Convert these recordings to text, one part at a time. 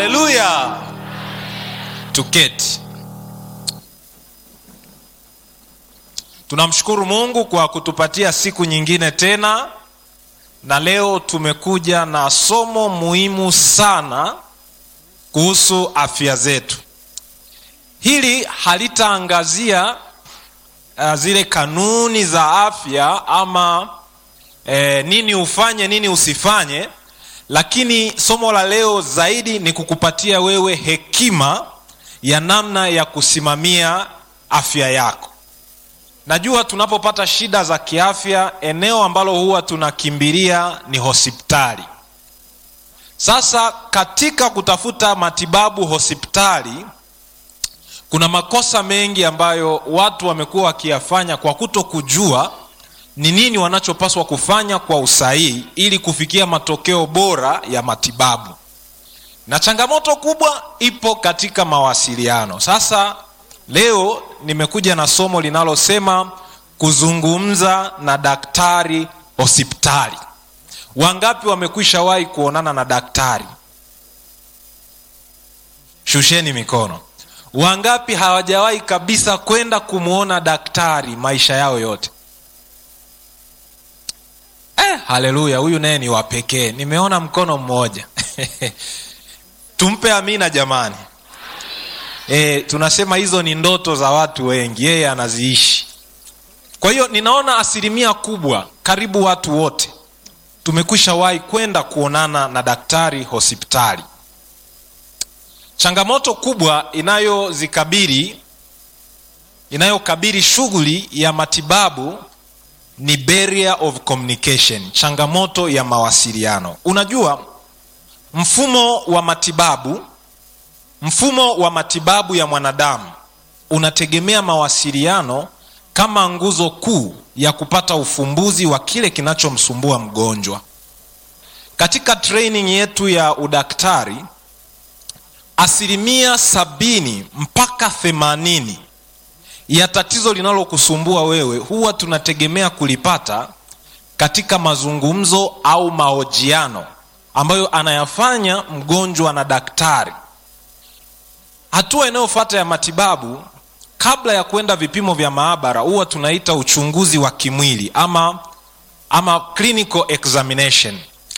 haleluya tuketi tunamshukuru mungu kwa kutupatia siku nyingine tena na leo tumekuja na somo muhimu sana kuhusu afya zetu hili halitaangazia uh, zile kanuni za afya ama eh, nini ufanye nini usifanye lakini somo la leo zaidi ni kukupatia wewe hekima ya namna ya kusimamia afya yako najua tunapopata shida za kiafya eneo ambalo huwa tunakimbilia ni hospitali sasa katika kutafuta matibabu hospitali kuna makosa mengi ambayo watu wamekuwa wakiyafanya kwa kuto kujua ni nini wanachopaswa kufanya kwa usahihi ili kufikia matokeo bora ya matibabu na changamoto kubwa ipo katika mawasiliano sasa leo nimekuja na somo linalosema kuzungumza na daktari hospitali wangapi wamekwisha wahi kuonana na daktari shusheni mikono wangapi hawajawahi kabisa kwenda kumwona daktari maisha yao yote eh, haleluya huyu naye ni wapekee nimeona mkono mmoja tumpe amina jamani e, tunasema hizo ni ndoto za watu wengi yeye anaziishi kwa hiyo ninaona asilimia kubwa karibu watu wote tumekwisha wahi kwenda kuonana na daktari hospitali changamoto kubwa inayozikabiri inayokabiri shughuli ya matibabu ni barrier of communication changamoto ya mawasiliano unajua mfumo wa matibabu mfumo wa matibabu ya mwanadamu unategemea mawasiliano kama nguzo kuu ya kupata ufumbuzi wa kile kinachomsumbua mgonjwa katika training yetu ya udaktari asilimia sabini mpaka themanini ya tatizo linalokusumbua wewe huwa tunategemea kulipata katika mazungumzo au mahojiano ambayo anayafanya mgonjwa na daktari hatua inayofuata ya matibabu kabla ya kwenda vipimo vya maabara huwa tunaita uchunguzi wa kimwili ama ama clinical examination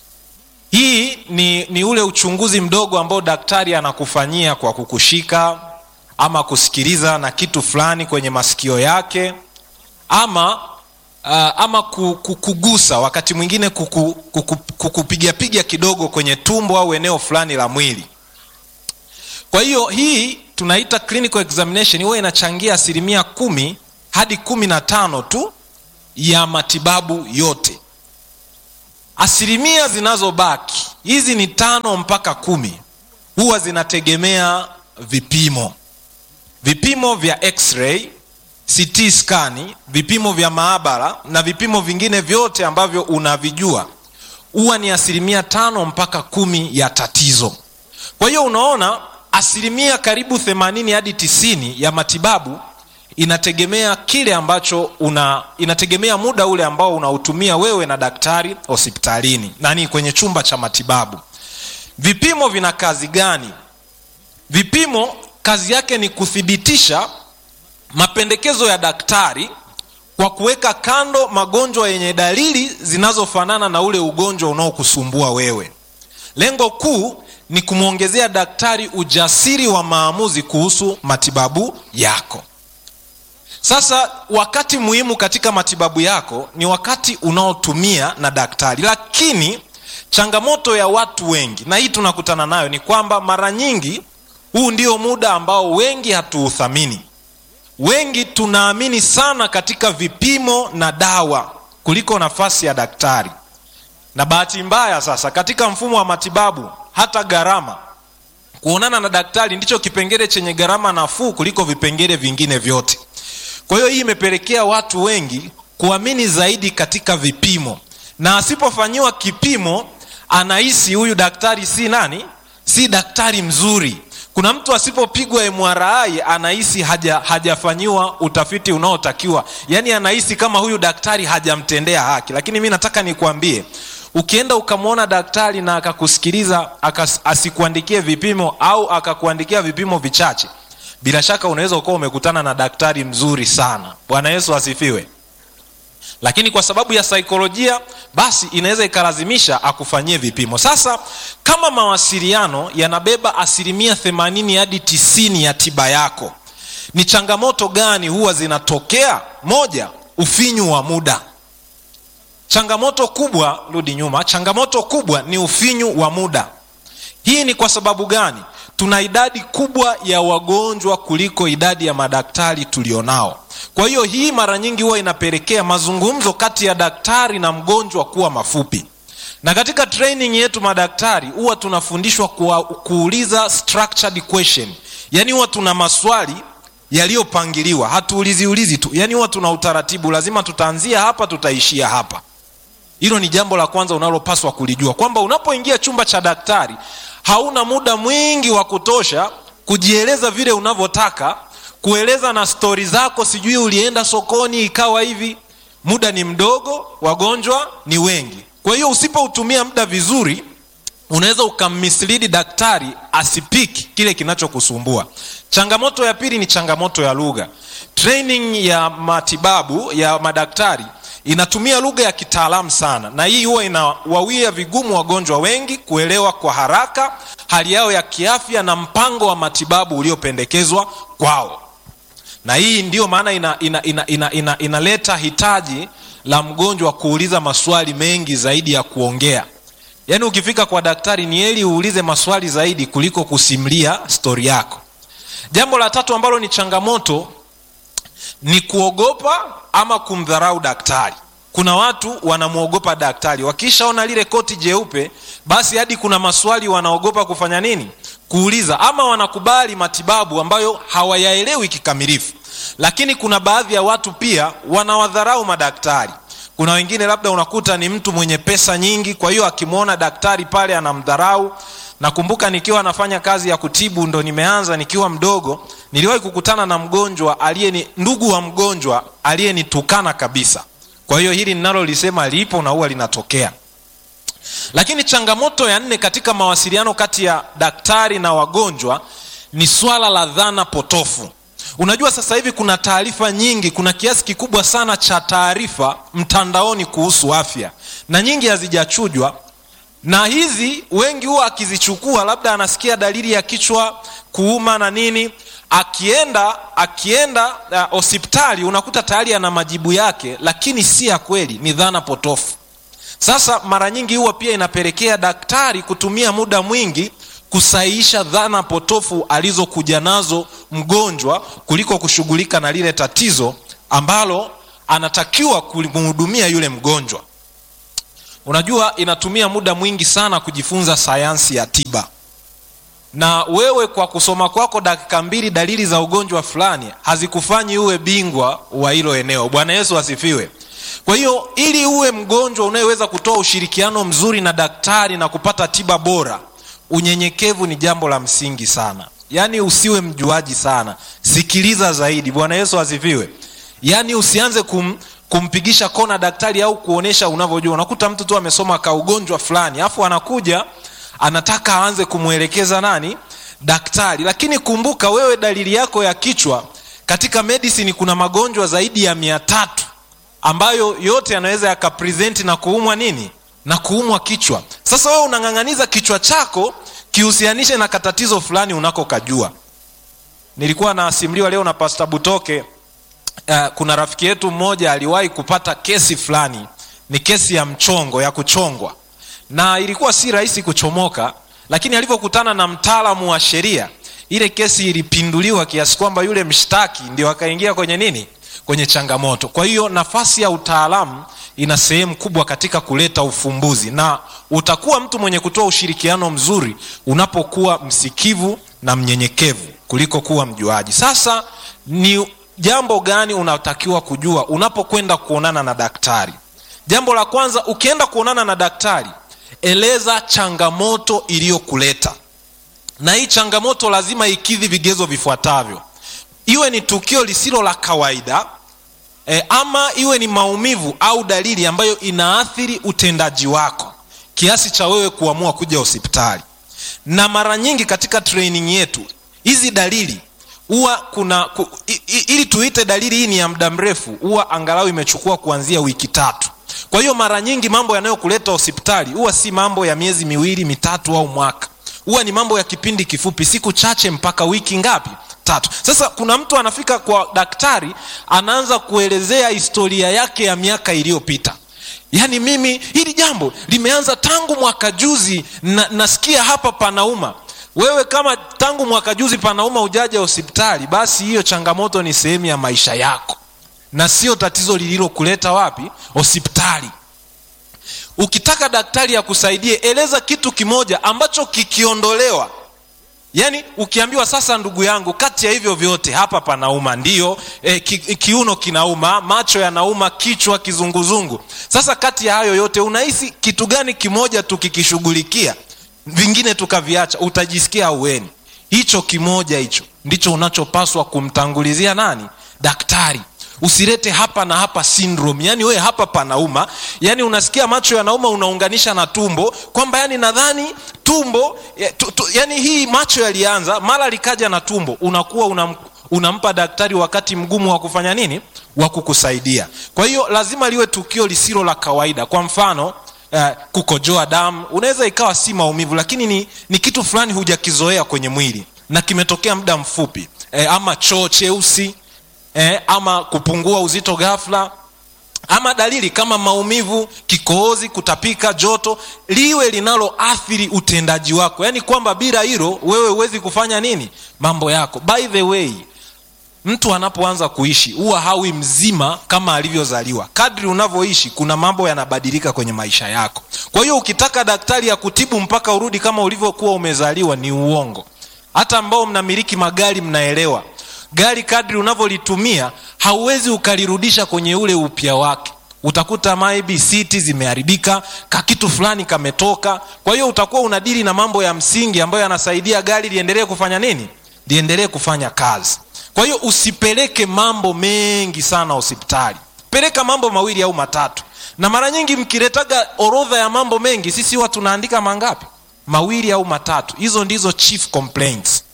hii ni, ni ule uchunguzi mdogo ambao daktari anakufanyia kwa kukushika ama kusikiliza na kitu fulani kwenye masikio yake ama uh, ama kukugusa wakati mwingine kuku, kuku, kukupigapiga kidogo kwenye tumbo au eneo fulani la mwili kwa hiyo hii tunaita clinical examination huwa inachangia asilimia kumi hadi kumi na tano tu ya matibabu yote asilimia zinazobaki hizi ni tano mpaka kumi huwa zinategemea vipimo vipimo vya x-ray ct skani vipimo vya maabara na vipimo vingine vyote ambavyo unavijua huwa ni asilimia tano mpaka kumi ya tatizo kwa hiyo unaona asilimia karibu 80 hadi 90 ya matibabu inategemea kile ambacho una inategemea muda ule ambao unautumia wewe na daktari hospitalini nani kwenye chumba cha matibabu vipimo vina kazi gani vipimo kazi yake ni kuthibitisha mapendekezo ya daktari kwa kuweka kando magonjwa yenye dalili zinazofanana na ule ugonjwa unaokusumbua wewe lengo kuu ni kumwongezea daktari ujasiri wa maamuzi kuhusu matibabu yako sasa wakati muhimu katika matibabu yako ni wakati unaotumia na daktari lakini changamoto ya watu wengi na hii tunakutana nayo ni kwamba mara nyingi huu ndio muda ambao wengi hatuuthamini wengi tunaamini sana katika vipimo na dawa kuliko nafasi ya daktari na bahati mbaya sasa katika mfumo wa matibabu hata gharama kuonana na daktari ndicho kipengele chenye gharama nafuu kuliko vipengele vingine vyote kwa hiyo hii imepelekea watu wengi kuamini zaidi katika vipimo na asipofanyiwa kipimo anahisi huyu daktari si nani si daktari mzuri kuna mtu asipopigwa mri anahisi haja, hajafanyiwa utafiti unaotakiwa yaani anahisi kama huyu daktari hajamtendea haki lakini mi nataka nikuambie ukienda ukamwona daktari na akakusikiliza akas, asikuandikie vipimo au akakuandikia vipimo vichache bila shaka unaweza ukawa umekutana na daktari mzuri sana bwana yesu asifiwe lakini kwa sababu ya saikolojia basi inaweza ikalazimisha akufanyie vipimo sasa kama mawasiliano yanabeba asilimia 80 hadi 90 ya tiba yako ni changamoto gani huwa zinatokea moja ufinyu wa muda changamoto kubwa rudi nyuma changamoto kubwa ni ufinyu wa muda hii ni kwa sababu gani tuna idadi kubwa ya wagonjwa kuliko idadi ya madaktari tulionao kwa hiyo hii mara nyingi huwa inapelekea mazungumzo kati ya daktari na mgonjwa kuwa mafupi na katika training yetu madaktari huwa tunafundishwa kuwa, kuuliza structured question yaani huwa tuna maswali yaliyopangiliwa hatuulizi ulizi tu yaani huwa tuna utaratibu lazima tutaanzia hapa tutaishia hapa hilo ni jambo la kwanza unalopaswa kulijua kwamba unapoingia chumba cha daktari hauna muda mwingi wa kutosha kujieleza vile unavyotaka kueleza na stori zako sijui ulienda sokoni ikawa hivi muda ni mdogo wagonjwa ni wengi kwa hiyo usipoutumia muda vizuri unaweza ukammislidi daktari asipiki kile kinachokusumbua changamoto ya pili ni changamoto ya lugha training ya matibabu ya madaktari inatumia lugha ya kitaalamu sana na hii huwa inawawia vigumu wagonjwa wengi kuelewa kwa haraka hali yao ya kiafya na mpango wa matibabu uliopendekezwa kwao na hii ndiyo maana inaleta ina, ina, ina, ina, ina hitaji la mgonjwa kuuliza maswali mengi zaidi ya kuongea yaani ukifika kwa daktari ni heli uulize maswali zaidi kuliko kusimlia stori yako jambo la tatu ambalo ni changamoto ni kuogopa ama kumdharau daktari kuna watu wanamwogopa daktari wakishaona lile koti jeupe basi hadi kuna maswali wanaogopa kufanya nini kuuliza ama wanakubali matibabu ambayo hawayaelewi kikamilifu lakini kuna baadhi ya watu pia wanawadharau madaktari kuna wengine labda unakuta ni mtu mwenye pesa nyingi kwa hiyo akimwona daktari pale anamdharau nakumbuka nikiwa nafanya kazi ya kutibu ndo nimeanza nikiwa mdogo niliwahi kukutana na mgonjwa aliyeni ndugu wa mgonjwa aliyenitukana kabisa kwa hiyo hili ninalolisema lipo na huwa linatokea lakini changamoto ya nne katika mawasiliano kati ya daktari na wagonjwa ni swala la dhana potofu unajua sasa hivi kuna taarifa nyingi kuna kiasi kikubwa sana cha taarifa mtandaoni kuhusu afya na nyingi hazijachujwa na hizi wengi huwa akizichukua labda anasikia dalili ya kichwa kuuma na nini akienda akienda hospitali uh, unakuta tayari ana majibu yake lakini si ya kweli ni dhana potofu sasa mara nyingi huwa pia inapelekea daktari kutumia muda mwingi kusahihisha dhana potofu alizokuja nazo mgonjwa kuliko kushughulika na lile tatizo ambalo anatakiwa kumhudumia yule mgonjwa unajua inatumia muda mwingi sana kujifunza sayansi ya tiba na wewe kwa kusoma kwako dakika mbili dalili za ugonjwa fulani hazikufanyi uwe bingwa wa hilo eneo bwana yesu asifiwe kwa hiyo ili uwe mgonjwa unayeweza kutoa ushirikiano mzuri na daktari na kupata tiba bora unyenyekevu ni jambo la msingi sana yaani usiwe mjuaji sana sikiliza zaidi bwana yesu asifiwe yaani usianze kum, kumpigisha kona daktari au kuonyesha unavyojua unakuta mtu tu amesoma ka ugonjwa fulani alafu anakuja anataka aanze kumwelekeza nani daktari lakini kumbuka wewe dalili yako ya kichwa katika medicine kuna magonjwa zaidi ya mia tatu ambayo yote yanaweza yakapresenti na kuumwa nini na kuumwa kichwa sasa wewe unang'ang'aniza kichwa chako kihusianishe na katatizo fulani unakokajua nilikuwa nasimuliwa leo na pasta butoke uh, kuna rafiki yetu mmoja aliwahi kupata kesi fulani ni kesi ya mchongo ya kuchongwa na ilikuwa si rahisi kuchomoka lakini alivyokutana na mtaalamu wa sheria ile kesi ilipinduliwa kiasi kwamba yule mshtaki ndio akaingia kwenye nini kwenye changamoto kwa hiyo nafasi ya utaalamu ina sehemu kubwa katika kuleta ufumbuzi na utakuwa mtu mwenye kutoa ushirikiano mzuri unapokuwa msikivu na mnyenyekevu kuliko kuwa mjuaji sasa ni jambo gani unatakiwa kujua unapokwenda kuonana na daktari jambo la kwanza ukienda kuonana na daktari eleza changamoto iliyokuleta na hii changamoto lazima ikidhi vigezo vifuatavyo iwe ni tukio lisilo la kawaida e, ama iwe ni maumivu au dalili ambayo inaathiri utendaji wako kiasi cha wewe kuamua kuja hospitali na mara nyingi katika training yetu hizi dalili huwa kuna ku, i, i, ili tuite dalili hii ni ya muda mrefu huwa angalau imechukua kuanzia wiki tatu kwa hiyo mara nyingi mambo yanayokuleta hospitali huwa si mambo ya miezi miwili mitatu au mwaka huwa ni mambo ya kipindi kifupi siku chache mpaka wiki ngapi tatu sasa kuna mtu anafika kwa daktari anaanza kuelezea historia yake ya miaka iliyopita yaani mimi hili jambo limeanza tangu mwaka juzi na, nasikia hapa panauma wewe kama tangu mwaka juzi panauma ujaja hospitali basi hiyo changamoto ni sehemu ya maisha yako na sio tatizo lililokuleta wapi hospitali ukitaka daktari akusaidie eleza kitu kimoja ambacho kikiondolewa yaani ukiambiwa sasa ndugu yangu kati ya hivyo vyote hapa panauma ndio e, ki, kiuno kinauma macho yanauma kichwa kizunguzungu sasa kati ya hayo yote unahisi kitu gani kimoja tukikishughulikia vingine tukaviacha utajisikia aueni hicho kimoja hicho ndicho unachopaswa kumtangulizia nani daktari usilete hapa na hapa syndrome yani wewe hapa panauma yani unasikia macho yanauma unaunganisha na tumbo kwamba yani nadhani tumbo ya, tu, tu, yani hii macho yalianza mara likaja na tumbo unakuwa unam, unampa daktari wakati mgumu wa kufanya nini wa kukusaidia kwa hiyo lazima liwe tukio lisilo la kawaida kwa mfano uh, kukojoa damu unaweza ikawa si maumivu lakini ni, ni kitu fulani hujakizoea kwenye mwili na kimetokea muda mfupi eh, ama choo cheusi eh, ama kupungua uzito ghafla ama dalili kama maumivu kikohozi kutapika joto liwe linaloathiri utendaji wako yaani kwamba bila hilo wewe huwezi kufanya nini mambo yako by the way mtu anapoanza kuishi huwa hawi mzima kama alivyozaliwa kadri unavyoishi kuna mambo yanabadilika kwenye maisha yako kwa hiyo ukitaka daktari ya kutibu mpaka urudi kama ulivyokuwa umezaliwa ni uongo hata ambao mnamiliki magari mnaelewa gari kadri unavyolitumia hauwezi ukalirudisha kwenye ule upya wake utakuta maybe siti zimeharibika kakitu fulani kametoka kwa hiyo utakuwa unadili na mambo ya msingi ambayo yanasaidia gari liendelee kufanya nini liendelee kufanya kazi kwa hiyo usipeleke mambo mengi sana hospitali peleka mambo mawili au matatu na mara nyingi mkiletaga orodha ya mambo mengi sisi huwa tunaandika mangapi mawili au matatu hizo ndizo chief complaints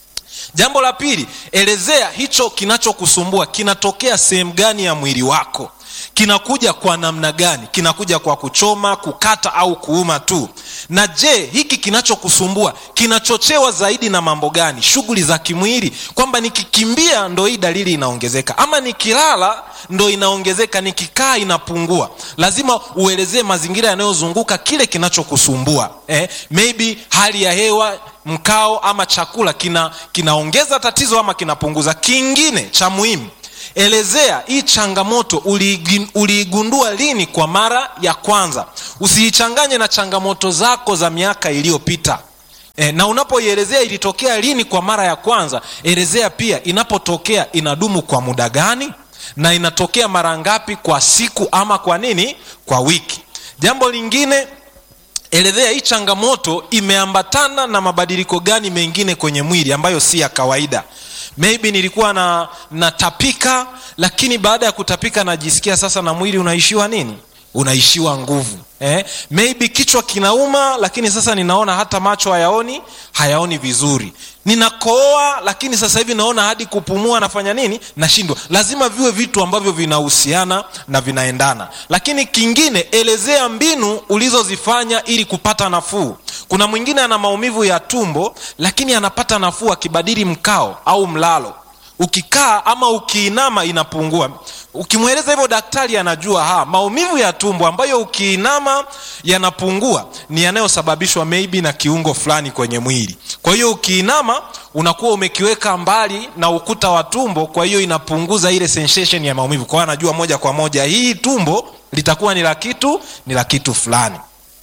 jambo la pili elezea hicho kinachokusumbua kinatokea sehemu gani ya mwili wako kinakuja kwa namna gani kinakuja kwa kuchoma kukata au kuuma tu na je hiki kinachokusumbua kinachochewa zaidi na mambo gani shughuli za kimwili kwamba nikikimbia ndo hii dalili inaongezeka ama nikilala ndo inaongezeka nikikaa inapungua lazima uelezee mazingira yanayozunguka kile kinachokusumbua eh, maybe hali ya hewa mkao ama chakula kina kinaongeza tatizo ama kinapunguza kingine cha muhimu elezea hii changamoto uliigundua lini kwa mara ya kwanza usiichanganye na changamoto zako za miaka iliyopita e, na unapoielezea ilitokea lini kwa mara ya kwanza elezea pia inapotokea inadumu kwa muda gani na inatokea mara ngapi kwa siku ama kwa nini kwa wiki jambo lingine elezea hii changamoto imeambatana na mabadiliko gani mengine kwenye mwili ambayo si ya kawaida maybe nilikuwa na natapika lakini baada ya kutapika najisikia sasa na mwili unaishiwa nini unaishiwa nguvu eh? maybe kichwa kinauma lakini sasa ninaona hata macho hayaoni hayaoni vizuri ninakooa lakini sasa hivi naona hadi kupumua nafanya nini nashindwa lazima viwe vitu ambavyo vinahusiana na vinaendana lakini kingine elezea mbinu ulizozifanya ili kupata nafuu kuna mwingine ana maumivu ya tumbo lakini anapata nafuu akibadili mkao au mlalo ukikaa ama ukiinama inapungua ukimweleza hivyo daktari anajua ha maumivu ya tumbo ambayo ukiinama yanapungua ni yanayosababishwa maybe na kiungo fulani kwenye mwili kwa hiyo ukiinama unakuwa umekiweka mbali na ukuta wa tumbo kwa hiyo inapunguza ile sensation ya maumivu kwa hiyo anajua moja kwa moja hii tumbo litakuwa ni la kitu ni la kitu fulani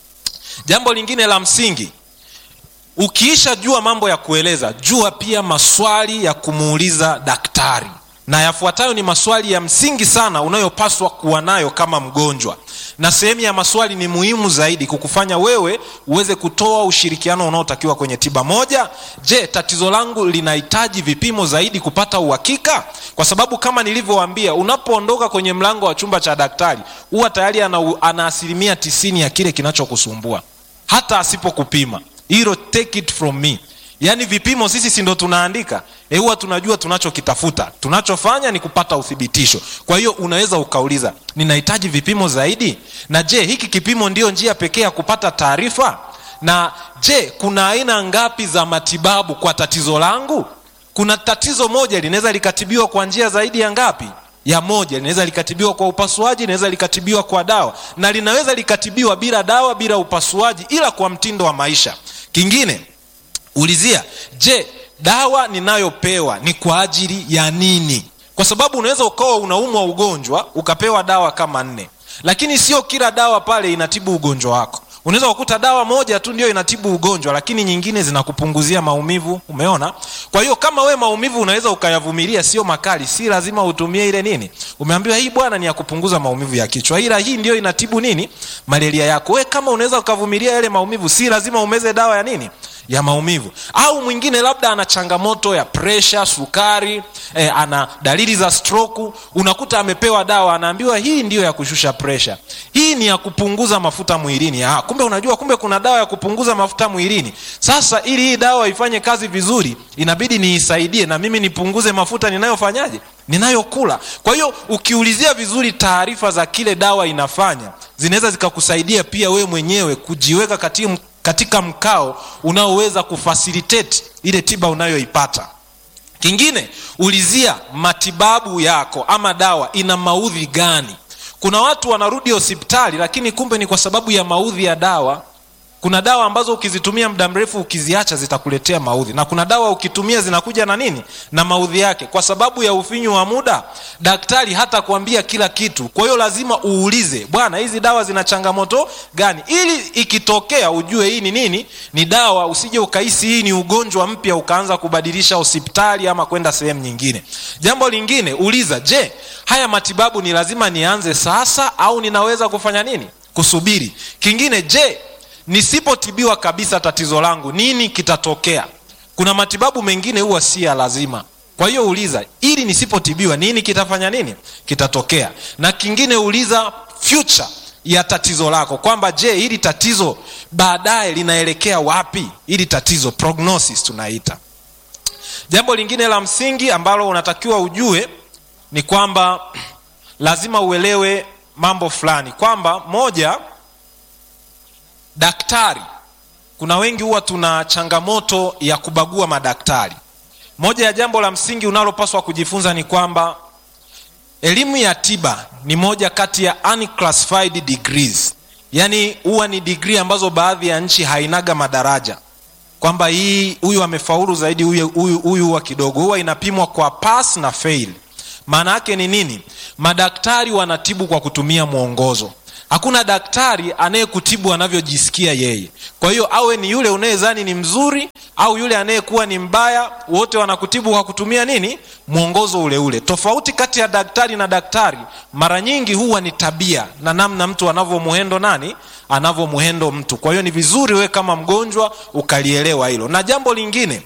jambo lingine la msingi ukiisha jua mambo ya kueleza jua pia maswali ya kumuuliza daktari na yafuatayo ni maswali ya msingi sana unayopaswa kuwa nayo kama mgonjwa na sehemu ya maswali ni muhimu zaidi kukufanya wewe uweze kutoa ushirikiano unaotakiwa kwenye tiba moja je tatizo langu linahitaji vipimo zaidi kupata uhakika kwa sababu kama nilivyowaambia unapoondoka kwenye mlango wa chumba cha daktari huwa tayari ana, ana asilimia tisini ya kile kinachokusumbua hata asipokupima hilo take it from me yaani vipimo sisi si ndo tunaandika e huwa tunajua tunachokitafuta tunachofanya ni kupata uthibitisho kwa hiyo unaweza ukauliza ninahitaji vipimo zaidi na je hiki kipimo ndio njia pekee ya kupata taarifa na je kuna aina ngapi za matibabu kwa tatizo langu kuna tatizo moja linaweza likatibiwa kwa njia zaidi ya ngapi ya moja linaweza likatibiwa kwa upasuaji linaweza likatibiwa kwa dawa na linaweza likatibiwa bila dawa bila upasuaji ila kwa mtindo wa maisha kingine ulizia je dawa ninayopewa ni kwa ajili ya nini kwa sababu unaweza ukawa unaumwa ugonjwa ukapewa dawa kama nne lakini sio kila dawa pale inatibu ugonjwa wako unaweza kukuta dawa moja tu ndio inatibu ugonjwa lakini nyingine zinakupunguzia maumivu umeona kwa hiyo kama we maumivu unaweza ukayavumilia sio makali si lazima utumie ile nini umeambiwa hii bwana ni ya kupunguza maumivu ya kichwa ila hii ndio inatibu nini malaria yako we kama unaweza ukavumilia yale maumivu si lazima umeze dawa ya nini ya maumivu au mwingine labda ana changamoto ya presha sukari eh, ana dalili za stroku unakuta amepewa dawa anaambiwa hii ndiyo ya kushusha presha hii ni ya kupunguza mafuta mwilini ah, kumbe unajua kumbe kuna dawa ya kupunguza mafuta mwilini sasa ili hii dawa ifanye kazi vizuri inabidi niisaidie na mimi nipunguze mafuta ninayofanyaje ninayokula kwa hiyo ukiulizia vizuri taarifa za kile dawa inafanya zinaweza zikakusaidia pia wewe mwenyewe kujiweka katika katika mkao unaoweza kufasilitate ile tiba unayoipata kingine ulizia matibabu yako ama dawa ina maudhi gani kuna watu wanarudi hospitali lakini kumbe ni kwa sababu ya maudhi ya dawa kuna dawa ambazo ukizitumia muda mrefu ukiziacha zitakuletea maudhi na kuna dawa ukitumia zinakuja na nini na maudhi yake kwa sababu ya ufinyu wa muda daktari hata kuambia kila kitu kwa hiyo lazima uulize bwana hizi dawa zina changamoto gani ili ikitokea ujue hii ni nini ni dawa usije ukahisi hii ni ugonjwa mpya ukaanza kubadilisha hospitali ama kwenda sehemu nyingine jambo lingine uliza je haya matibabu ni lazima nianze sasa au ninaweza kufanya nini kusubiri kingine je nisipotibiwa kabisa tatizo langu nini kitatokea kuna matibabu mengine huwa si ya lazima kwa hiyo uliza ili nisipotibiwa nini kitafanya nini kitatokea na kingine uliza future ya tatizo lako kwamba je hili tatizo baadaye linaelekea wapi hili tatizo prognosis tunaita jambo lingine la msingi ambalo unatakiwa ujue ni kwamba lazima uelewe mambo fulani kwamba moja daktari kuna wengi huwa tuna changamoto ya kubagua madaktari moja ya jambo la msingi unalopaswa kujifunza ni kwamba elimu ya tiba ni moja kati ya unclassified degrees yaani huwa ni digrii ambazo baadhi ya nchi hainaga madaraja kwamba hii huyu amefaulu zaidi huyu huyu huyu huwa kidogo huwa inapimwa kwa pass na fail maana yake ni nini madaktari wanatibu kwa kutumia mwongozo hakuna daktari anayekutibu anavyojisikia yeye kwa hiyo awe ni yule unayezani ni mzuri au yule anayekuwa ni mbaya wote wanakutibu kwa kutumia nini mwongozo ule ule tofauti kati ya daktari na daktari mara nyingi huwa ni tabia na namna mtu anavyomuhendo nani anavyomuhendo mtu kwa hiyo ni vizuri wewe kama mgonjwa ukalielewa hilo na jambo lingine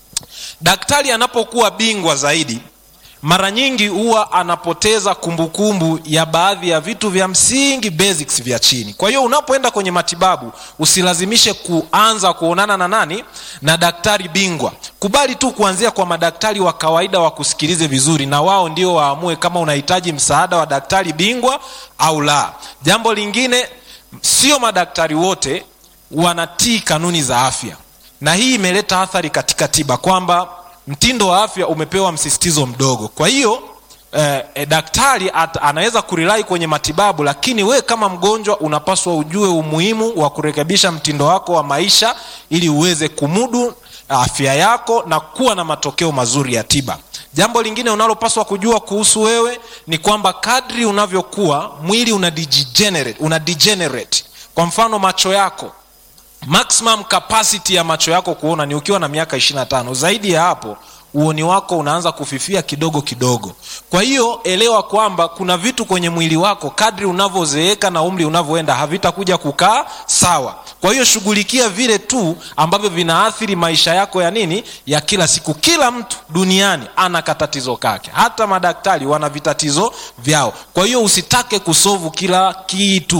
daktari anapokuwa bingwa zaidi mara nyingi huwa anapoteza kumbukumbu kumbu ya baadhi ya vitu vya msingi basics vya chini kwa hiyo unapoenda kwenye matibabu usilazimishe kuanza kuonana na nani na daktari bingwa kubali tu kuanzia kwa madaktari wa kawaida wakusikilize vizuri na wao ndio waamue kama unahitaji msaada wa daktari bingwa au la jambo lingine sio madaktari wote wanatii kanuni za afya na hii imeleta athari katika tiba kwamba mtindo wa afya umepewa msisitizo mdogo kwa hiyo eh, eh, daktari at, anaweza kurilai kwenye matibabu lakini wewe kama mgonjwa unapaswa ujue umuhimu wa kurekebisha mtindo wako wa maisha ili uweze kumudu afya yako na kuwa na matokeo mazuri ya tiba jambo lingine unalopaswa kujua kuhusu wewe ni kwamba kadri unavyokuwa mwili una degenerate, una degenerate. kwa mfano macho yako maximum capacity ya macho yako kuona ni ukiwa na miaka 25 zaidi ya hapo uoni wako unaanza kufifia kidogo kidogo kwa hiyo elewa kwamba kuna vitu kwenye mwili wako kadri unavyozeeka na umri unavyoenda havitakuja kukaa sawa kwa hiyo shughulikia vile tu ambavyo vinaathiri maisha yako ya nini ya kila siku kila mtu duniani ana katatizo kake hata madaktari wana vitatizo vyao kwa hiyo usitake kusovu kila kitu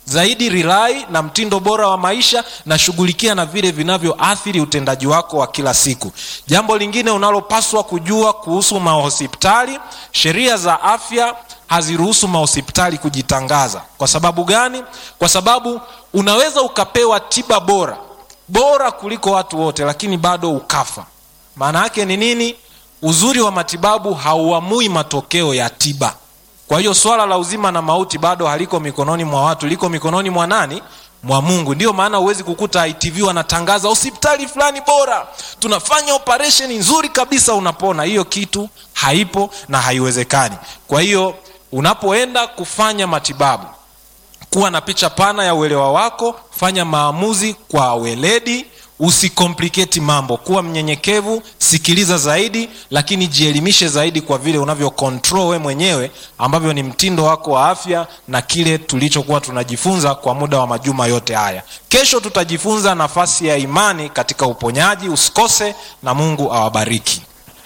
zaidi rilai na mtindo bora wa maisha na shughulikia na vile vinavyoathiri utendaji wako wa kila siku jambo lingine unalopaswa kujua kuhusu mahospitali sheria za afya haziruhusu mahospitali kujitangaza kwa sababu gani kwa sababu unaweza ukapewa tiba bora bora kuliko watu wote lakini bado ukafa maana yake ni nini uzuri wa matibabu hauamui matokeo ya tiba kwa hiyo swala la uzima na mauti bado haliko mikononi mwa watu liko mikononi mwa nani mwa mungu ndiyo maana huwezi kukuta itv wanatangaza hospitali fulani bora tunafanya operesheni nzuri kabisa unapona hiyo kitu haipo na haiwezekani kwa hiyo unapoenda kufanya matibabu kuwa na picha pana ya uelewa wako fanya maamuzi kwa weledi usikompliketi mambo kuwa mnyenyekevu sikiliza zaidi lakini jielimishe zaidi kwa vile unavyo control we mwenyewe ambavyo ni mtindo wako wa afya na kile tulichokuwa tunajifunza kwa muda wa majuma yote haya kesho tutajifunza nafasi ya imani katika uponyaji usikose na mungu awabariki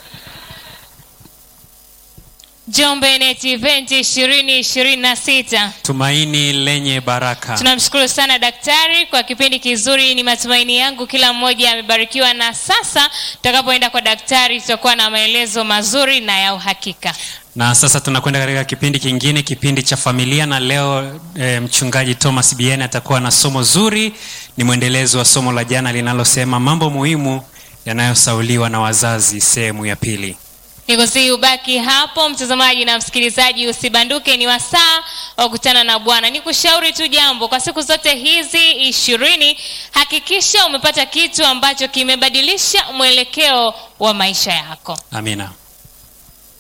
Njombe Net Event 2026. tumaini lenye baraka Tunamshukuru sana daktari kwa kipindi kizuri. Ni matumaini yangu kila mmoja amebarikiwa, na sasa tutakapoenda kwa daktari tutakuwa na maelezo mazuri na ya uhakika. na sasa tunakwenda katika kipindi kingine kipindi cha familia na leo e, mchungaji thomas bien atakuwa na somo zuri ni mwendelezo wa somo la jana linalosema mambo muhimu yanayosauliwa na wazazi sehemu ya pili Nikusihi ubaki hapo mtazamaji na msikilizaji, usibanduke. Ni wasaa wa kukutana na Bwana. Nikushauri tu jambo, kwa siku zote hizi ishirini, hakikisha umepata kitu ambacho kimebadilisha mwelekeo wa maisha yako. amina